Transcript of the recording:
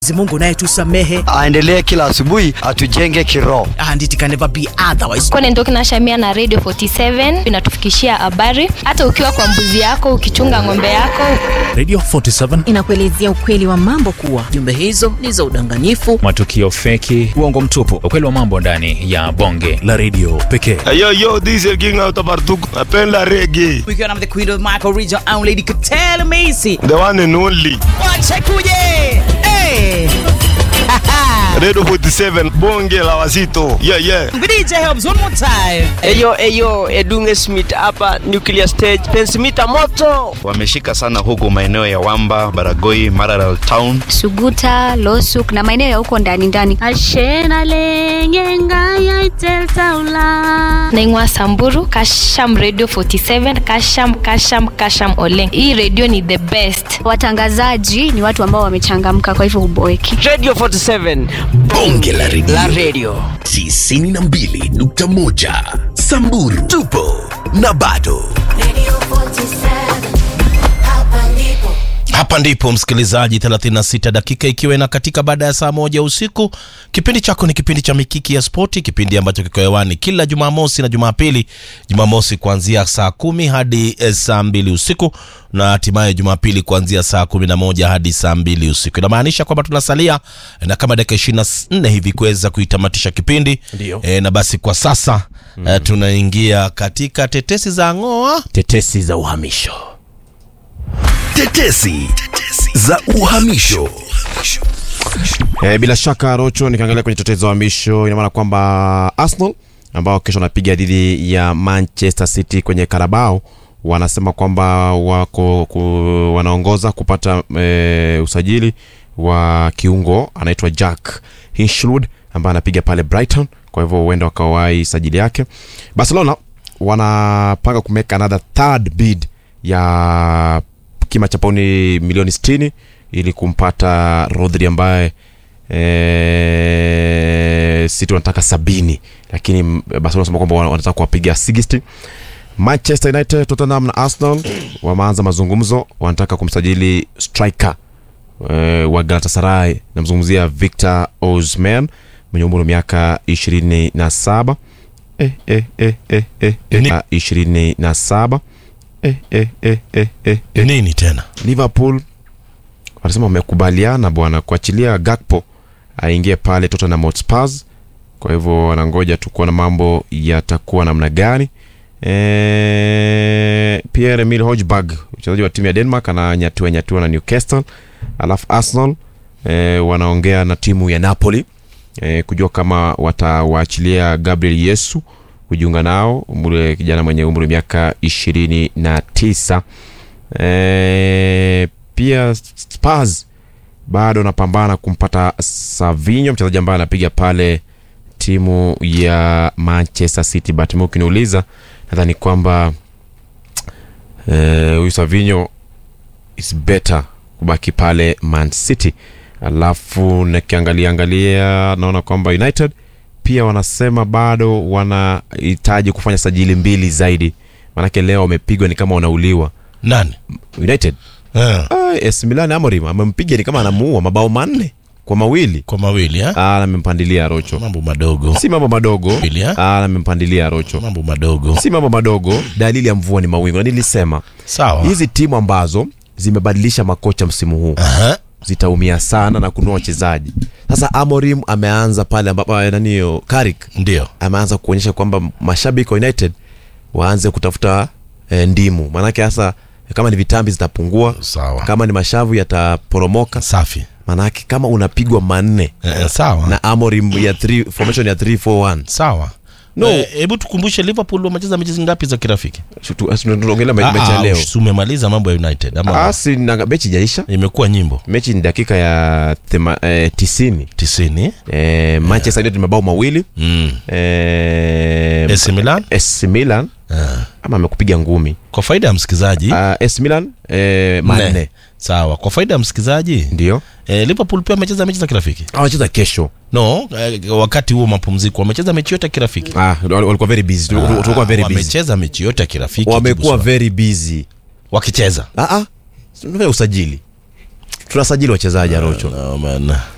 Mungu naye tusamehe aendelee kila asubuhi atujenge kiroho. and it can never be otherwise. Kone Ndoki na Shamia na Radio 47 inatufikishia habari hata ukiwa kwa mbuzi yako, ukichunga ng'ombe yako. Radio 47 inakuelezea ukweli wa mambo kuwa Jumbe hizo ni za udanganyifu. matukio feki, uongo mtupu, ukweli wa mambo ndani ya bonge la redio pekee. Yo, yo, this is King out of Artuk. Napenda reggae. Ukiwa na the queen of Michael region own lady Katela Macy. The one and only. Wacha kuje. Hey. Radio 47, bonge la wazito. Yeah, yeah. DJ helps one more time. Eyo eyo Edunge Smith hapa Nuclear Stage Pensimita moto wameshika sana huku maeneo ya Wamba, Baragoi, Maralal Town. Suguta, Losuk na maeneo ya huko ndani ndani. Naingwa Samburu, Kasham Radio 47, Kasham Kasham Kasham Oleng. Hii radio ni the best. Watangazaji ni watu ambao wamechangamka, kwa hivyo huboeki. Radio 47 bonge la redio la radio 92.1 Samburu tupo na bado hapa ndipo msikilizaji 36 dakika ikiwa ina katika baada ya saa moja usiku kipindi chako ni kipindi cha mikiki ya spoti kipindi ambacho kiko hewani kila jumamosi na jumapili jumamosi kuanzia saa kumi hadi eh, saa mbili usiku na hatimaye jumapili kuanzia saa kumi na moja hadi saa mbili usiku inamaanisha kwamba tunasalia eh, na kama dakika ishirini na nne hivi kuweza kuitamatisha kipindi Ndio. e, na basi kwa sasa mm. e, tunaingia katika tetesi za ng'oa tetesi za uhamisho tetesi za uhamisho E, bila shaka Rocho, nikiangalia kwenye tetezi za uhamisho, ina maana kwamba Arsenal ambao kesho wanapiga dhidi ya Manchester City kwenye Carabao wanasema kwamba wako ku, wanaongoza kupata e, usajili wa kiungo anaitwa Jack Hinchwood ambaye anapiga pale Brighton, kwa hivyo huenda wakawahi sajili yake. Barcelona wanapanga kumeka another third bid ya kima cha pauni milioni 60 ili kumpata Rodri ambaye e, City wanataka sabini lakini mm, Barcelona wanasema kwamba wana- wanataka kuwapiga 60 Manchester United, Tottenham na Arsenal wameanza mazungumzo, wanataka kumsajili striker e, wa Galatasaray, namzungumzia Victor Osimhen mwenye umri wa miaka 27 eh, eh, eh, eh, eh, eh, ah, 27 eh, eh, eh, eh, eh, eh. nini tena Liverpool wanasema wamekubaliana bwana kuachilia Gakpo aingie pale Tottenham Hotspur. Kwa hivyo wanangoja tu kuona mambo yatakuwa namna gani. E, Pierre Emil Hojbjerg mchezaji wa timu ya Denmark ananyatiwa nyatiwa na Newcastle, alafu Arsenal e, wanaongea na timu ya Napoli e, kujua kama watawaachilia Gabriel Yesu kujiunga nao, umri kijana mwenye umri wa miaka ishirini na tisa. E, pia Spurs bado wanapambana kumpata Savinho, mchezaji ambaye anapiga pale timu ya Manchester City. But mimi ukiniuliza, nadhani kwamba eh, huyu Savinho is better kubaki pale Man City. Alafu nikiangalia angalia naona kwamba United pia wanasema bado wanahitaji kufanya sajili mbili zaidi, maanake leo wamepigwa ni kama wanauliwa nani United yeah. Ah, AS Milan Amorim amempiga ni kama anamuua mabao manne kwa mawili kwa mawili eh? ah, amempandilia Rocho. mambo madogo Si mambo madogo Mawili, eh? ah, amempandilia Rocho. mambo madogo Si mambo madogo, dalili ya mvua ni mawingu, na nilisema sawa hizi timu ambazo zimebadilisha makocha msimu huu Aha. zitaumia sana na kununua wachezaji. Sasa Amorim ameanza pale ambapo eh, nani hiyo Carrick ndio ameanza kuonyesha kwamba mashabiki wa United waanze kutafuta eh, ndimu, maanake sasa kama ni vitambi zitapungua, sawa kama ni mashavu yataporomoka, safi maanake kama unapigwa manne eh, sawa na Amorim ya 3 formation ya 341 sawa No. Eh, hebu tukumbushe liverpool wamecheza mechi ngapi za kirafiki tunaongelea me- mechi ya Ah, leo. ah, umemaliza mambo ya united ama Ah, si na mechi jaisha, imekuwa nyimbo mechi ni dakika ya thema, eh, tisini. tisini Eh, Manchester United mabao mawili mm. eh, AC Milan AC Milan Ah. ama amekupiga ngumi kwa faida ya msikilizaji uh, AC Milan eh, manne nne. sawa kwa faida ya msikilizaji ndio eh, liverpool pia wamecheza mechi za kirafiki awacheza kesho no eh, wakati huo mapumziko wamecheza mechi yote ya kirafiki ah, wal- walikuwa very busy Tu- tu- tulikuwa very busy wamecheza mechi yote ya kirafiki wamekuwa Jibu swali. very busy wakicheza ah, ah. tunafanya usajili tunasajili wachezaji arocho no, man.